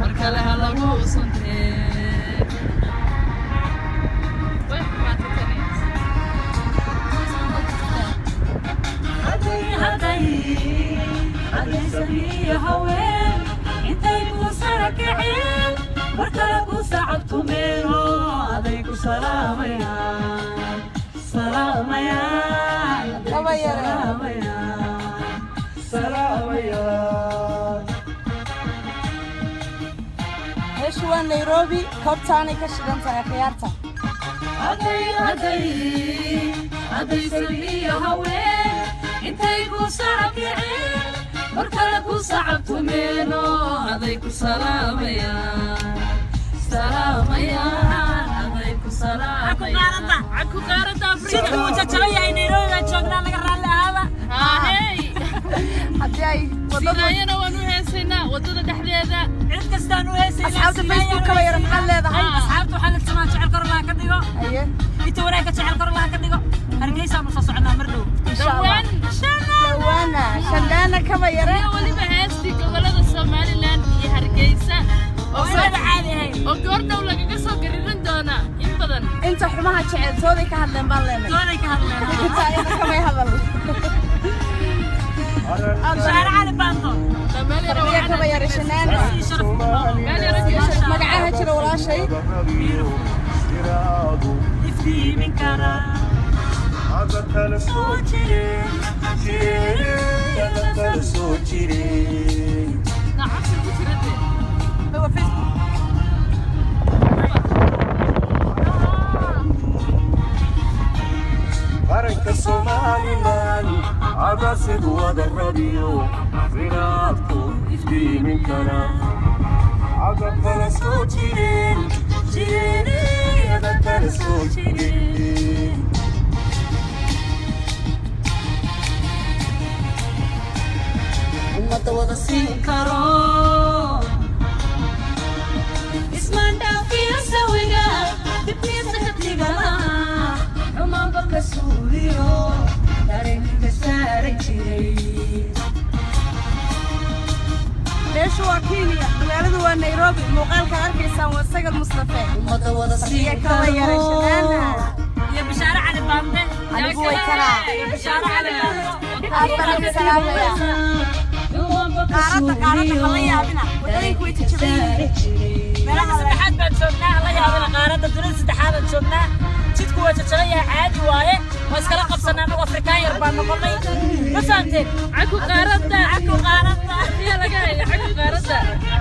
mar kale ha lagu suntee way xumaatay tani Kaba yare. meeshu waa nairobi koobtaanay ka shidan tahay khiyaarta haddaysan haween intay ku sacabkiceen mar kale ku sacabtumeeno aday ku salaamayaan salaamayaan aday ku salaamayaan caku qaarada jidku wuu jajaban yahay nairobi baan joognaa laga raalli ahaada haahey haddii ay wadada sidaayana waan u heesaynaa waddada dhexdeeda cid kastaan u heesaynaa asxaabta facebook kaba yara maxaad leedahay asxaabta waxaa la tumaa jecel kor laha ka dhigo haye inta wanaagga jecel kor laha ka dhigo hargeysaan usoo soconaa mar dhow insha allah dhawaan dhawaana shandhaana kaba yare iyo weliba heestii gobolada somalilan iyo hargeysa oo wayba caadi ahayn oo goordhow lagaga soo gariran doona in badan inta xumaha jecel tooday ka hadleen baan leenay dooday ka hadleen inta ayada kamay hadal shaare cali baanto meel yaro fardiya kaba yare shanaana sii sharaf meel yaro geesha magacaha jira walaashay iftiimin karaa soo jireen nacabsi ku jirade waa facebook qaranka somalilan cadasid wada rabiyo firaadku iftiimin kara cadab kala soo jireen jireenada kala soo jireen ummadda wada siin karo ismaan dhaafiyo sawiga dibniisa ka tigala xumaanba ka suuliyo dareenka saaran jiray meeshu waa kenya magaaladu waa nairobi muuqaalka arkaysaan waa sagal mustafe ummadda wada siin fardiya kaba yare karo shanaana iyo bishaare cali baande anigu way karaa iyo bishaare cali baande afarka salaamaya qaarada qaarada hala yaabina wadooyinku way jajaban meelaha saddexaad baan joognaa la yaabana qaarada dunida saddexaad baan joognaa jidku waa jajaban yahay caadi waaye waa iskala qabsanaa anagu afrikaan yar baan noqonay ma fahamteen caku qaarada caku qaarada iyo laga haya caku qaarada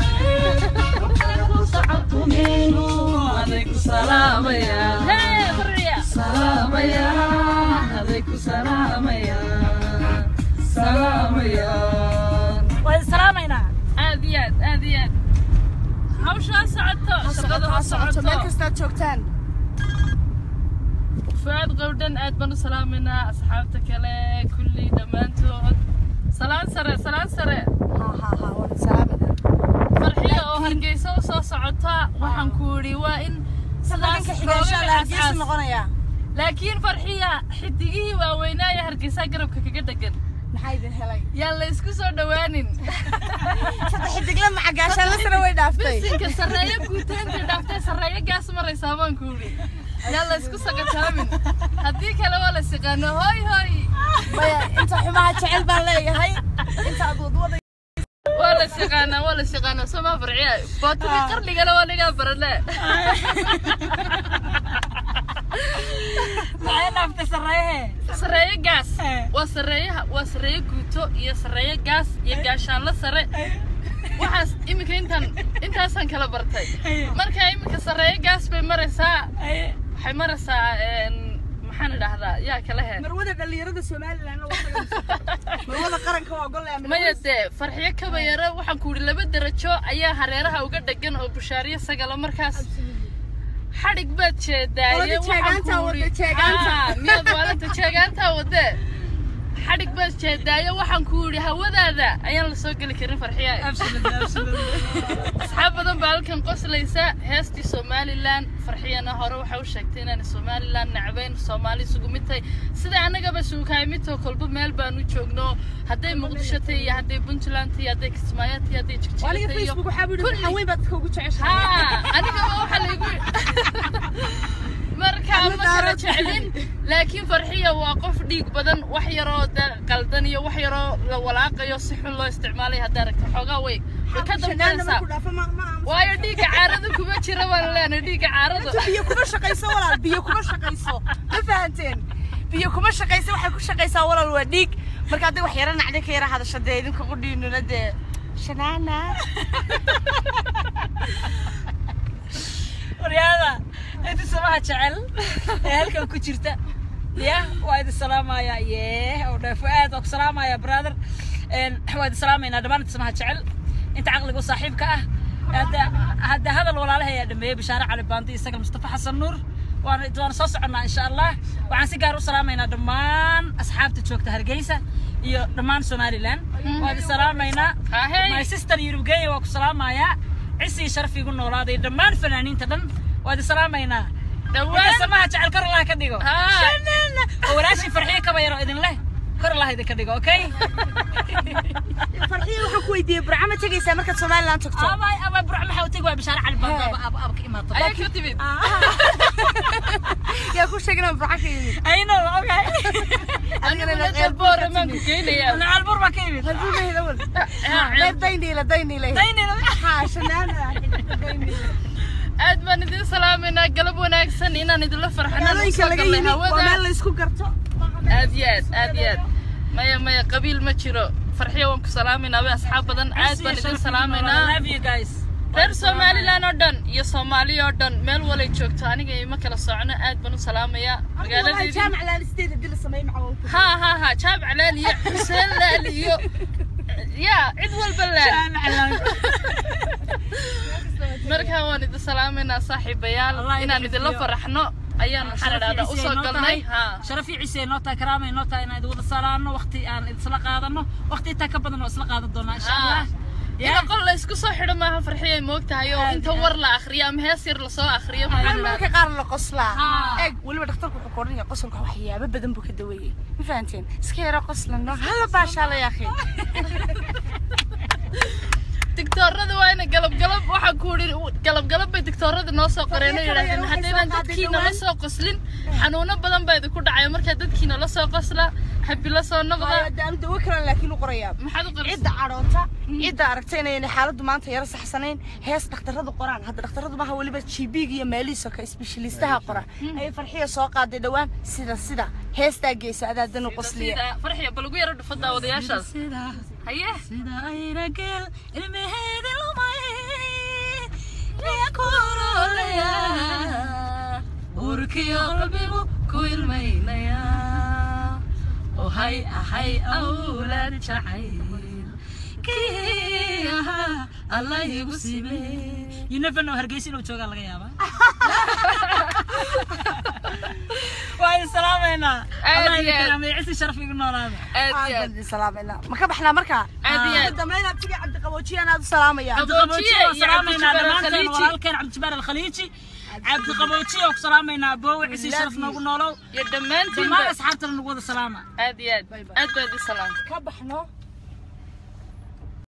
aday ku salaamayaan hee fariya salaamayaan aday ku salaamayaan salaamayaan waan salaamaynaa aad iyo aad aad iyo aad hawshaa socoto shaqada ha socoto meel socoto kastaad joogtaan fuaad qowdhan aad baan u salaamaynaa asxaabta kale kulli dhammaantood salaan sare salaan sare ha ha ha waan salaamada farxiya oo hargeysa u soo socota waxaan ku yidhi waa in sidaas sadanka xigaashaa la looga hargeysa asaas noqonayaa laakiin farxiya xidigihii waaweynaaye hargeysa garabka kaga dhegan maxaa idin helay yaan la isku soo dhowaanin saddex xidigla macagaashaan la sara way dhaaftay bisinka sarreeyo guutaynta dhaaftay sarreeyo gaas maraysaa baan ku yidhi yaan la isku sakataamin haddii kale waa la siqaano hoy hoy maya inta xumaha jecel baan leeyahay inta aad wadwada waa la siqaanaa waa la siqaanaa somaa farciya bootadii qarnigana waa nigaa barane maxay dhaaftay sarreehe sarreeyo gaas Eh. waa sarreeyaha waa sarreeyo guuto iyo sarreeyo gaas iyo gaashaanla sare waxaas iminka intaan intaasaan kala bartay marka iminka sarreeyo gaas bay maraysaa waxay maraysaa een, maxaan idhaahdaa yaa kala he marwada dhalinyarada somalilan marwada qaranka waa gol maya dee farxiyo kabayaro waxaan ku yidhi laba darajo ayaa hareeraha uga dhegan oo bushaariyo sagala markaas xadhig baad jeedaaye Qolada jeegaantaa wada, jeegaanta. miyaad maalinta jeegaantaa wadee xadhig baad jeedaaye waxaan ku yidhi hawadaada ayaan la soo geli karin farxiya asxaab badan baa halkan halkan qoslaysa heestii somalilan farxiyana hore waxay u sheegtay inaan somalilan nacbayn soomaali isugu mid tahay sida annagaba suukaay midtoo kolba meel baan u joogno hadday muqdisho tahay iyo hadday puntland tahay hadday kismaayo tahay hadday jigjiro aniga tahay iyo facebook waxaa buu yidhi waxaan weyn baad dadka ugu jeceshahay ها aniga waxa laygu marka ma kala jeclin laakiin farxiya waa qof dhiig badan wax yaroo da- qaldan iyo wax yaroo la walaaqayo si xun loo isticmaalay haddaa aragto xoogaa way way ka shanaana dambaysaa markuu dhaafo ma ma aamuso. waayo dhiigga caarada kuma jira baan leenahay dhiigga caarada Inta biyo kuma shaqayso walaal biyo kuma shaqayso ma fahanteen biyo kuma shaqayso waxay ku shaqaysaa walaal waa dhiig marka hadday wax yara nacday ka yara hadasho dee idinka qudhiinuna dee shanaana waryaada inta samaha jecel ee halkan ku jirta ya waa idin salaamaya yee oo dheefo aad waa ku salaamaya brother Een, waa idin salaamaynaa dhammaan inta samaha jecel inta caqliga u saaxiibka ah hadda hadda hadal walaalaha ayaa dhameeyey bishaare cali baandi isaga mustafa xasan nuur waana waana soo soconnaa insha allah waxaan si gaar u salaamaynaa dhammaan asxaabta joogta hargeysa iyo dhammaan somaliland waa idin salaamaynaa Ahey. my sister yurubgeeya waa ku salaamayaa cisii sharaf igu noolaaday dhammaan fanaaniinta dhan waa idin salaamaynaa Dhawaan. inta samaha jecel kor allah ka dhigo Haa. Shanana. oo walaashii farxiyo kaba yaro idin leh kor allah idinka dhigo okay farxiya waxaan ku weydiiyey burca ma tegaysaa markaad somaliland tagto abay abay burc maxaa u tegi waa bishaare cali baando aba aba aba ka imaato ayaa ka timid yaa ku sheegay inaan burca ka yimid I know okay aniguna dalboora maan ku geynayaa nacal bur baa ka yimid halbuu leeyahay awal Ah, qayb dayniila dayniila daynina haa shanaana dayniila aad baan idin salaamaynaa galab wanaagsan inaan idinla farxanaan magaalooyinka usoo laga gallay yimid waa hawada meel la isku garto aad iyo aad aad iyo aad maya maya qabiil ma jiro farxiya waan ku salaamaynaa way asxaab badan aad baan idin salaamaynaa love you guys reer somalilan oo dhan iyo soomaaliya oo dhan meel walay joogto aniga ima kala socno aad baan u salaamayaa magaaladeedii jaamac laalisteed haddii la sameeyo macawalku ها ها ها جاب علالي حسين لاليو يا عيد والبلال markaa waan idin salaameynaa saaxiibayaal Allah idin inaan idinla xifdiyo. faraxno ayaan maxaa la dhahdaa usoo galnay haa sharafii ciise noo tahay karaamay noo tahay inaan idin wada salaano waqti aan isla qaadano waqti intaa ka badan oo isla qaadan doonaa insha allah ina qol la isku soo xidho maaha farxiyay moogtahay oo Aad, inta aad. war la akhriyo ama hees yar lasoo akhriyo maxaa waxaa la marka dhahdaa qaar la qoslaa Haa. eeg weliba dhakhtarku wuxuu koodhan yahay qosolka waxyaabo badan buu ka daweeyey ma fahanteen iska yaro qoslano hala baashaa la yaakhi digtoorada waa ina galab galab waxaa ku idhi galab galab bay digtoorada noo soo qoreen oo Farxiyo kale yidhahdeen waxay haddaynan soo qaaday dadkiina la dhawaan. soo qoslin xanuuno badan baa idinku dhacaya markaa dadkiina la soo qosla habi la soo noqda aanu dawo kalan laakiin u qorayaa maxaad u qarisa cidda cadhoota cidda aragta inayna xaaladdu maanta yaro saxsanayn hees dhakhtarradu qoraan hadda dhakhtarradu maaha weliba gb iyo meelihiisa ka isbeshaliistaha qora ayay farxiya soo qaaday dhowaan sida sida heestaa geysa adaadan u qosliya sida farxiya bal ugu yaro dhufo daawadayaashaas haye sida ayrageel ilmaheedi lumay miya kulolaya urkiyo qalbigu ku ilmaynaya ohay ahay awlaad jacayl kii ahaa allah igu sibe you never know hargeysa inuu joogaa laga yaabaa waa idin salaamaynaa Aad allah iyo idin aad. karaamay cisi sharaf igu noolaada aad iyo aad salaamina ma ka baxnaa markaa aad iyo aad dambeyn abtigii cabdiqaboojiye anaad u salaamaya Cabdi- cabdiqaboojiye oo iyo salaamaynaa Cabdi dhammaanteen Khaliiji. walaalkeen cabdijabaar alkhaliiji cabdiqaboojiye oo ku salaamaynaa boowe cisi sharaf noogu noolow iyo dhammaantiin dhammaan asxaabtana nagu wada salaama aad iyo aad aad baa idin salaam ka baxno